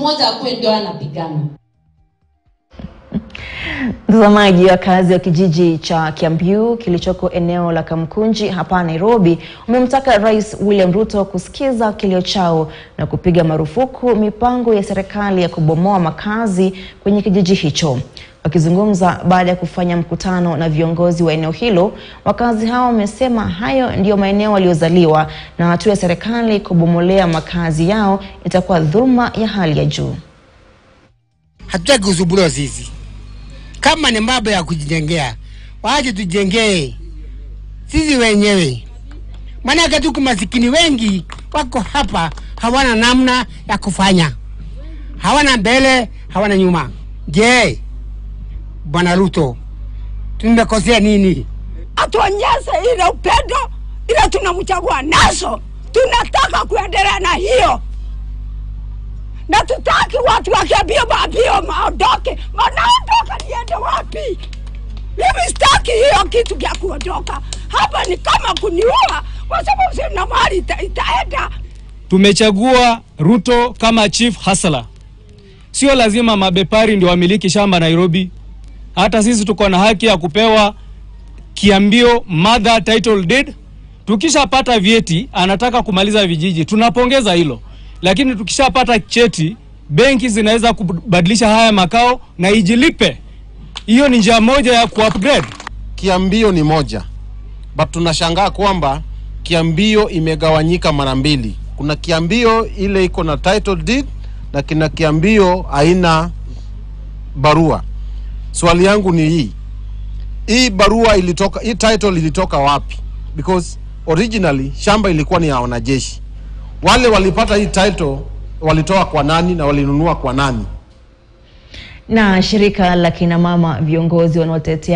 mmoja akuwe ndio anapigana. Mtazamaji, wakazi wa kijiji cha Kiambu kilichoko eneo la Kamkunji hapa Nairobi wamemtaka Rais William Ruto kusikiza kilio chao na kupiga marufuku mipango ya serikali ya kubomoa makazi kwenye kijiji hicho. Wakizungumza baada ya kufanya mkutano na viongozi wa eneo hilo, wakazi hao wamesema hayo ndiyo maeneo waliozaliwa na hatua ya serikali kubomolea makazi yao itakuwa dhuluma ya hali ya juu. Hatutaki kusumbuliwa sisi. Kama ni mambo ya kujijengea, waache tujengee sisi wenyewe, maanake tuko masikini wengi wako hapa, hawana namna ya kufanya, hawana mbele, hawana nyuma. Je, Bwana Ruto, tumekosea nini? atuonyeshe ile upendo ile tunamchagua nazo. Tunataka kuendelea na hiyo, na tutaki watu wakiambia mabio maondoke, wanaondoka niende wapi? Mimi sitaki hiyo kitu kya kuondoka hapa, ni kama kuniua, kwa sababu sina mali ita, itaenda Tumechagua Ruto kama chief hustler. Sio lazima mabepari ndio wamiliki shamba Nairobi. Hata sisi tuko na haki ya kupewa kiambio mother title deed. Tukishapata vyeti, anataka kumaliza vijiji, tunapongeza hilo, lakini tukishapata cheti, benki zinaweza kubadilisha haya makao na ijilipe. Hiyo ni njia moja ya kuupgrade. Kiambio ni moja, but tunashangaa kwamba kiambio imegawanyika mara mbili. Kuna kiambio ile iko na title deed na kina kiambio haina barua. Swali yangu ni hii, hii barua ilitoka, hii title ilitoka wapi? Because originally shamba ilikuwa ni ya wanajeshi. Wale walipata hii title walitoa kwa nani na walinunua kwa nani? Na shirika la kina mama viongozi wanaotetea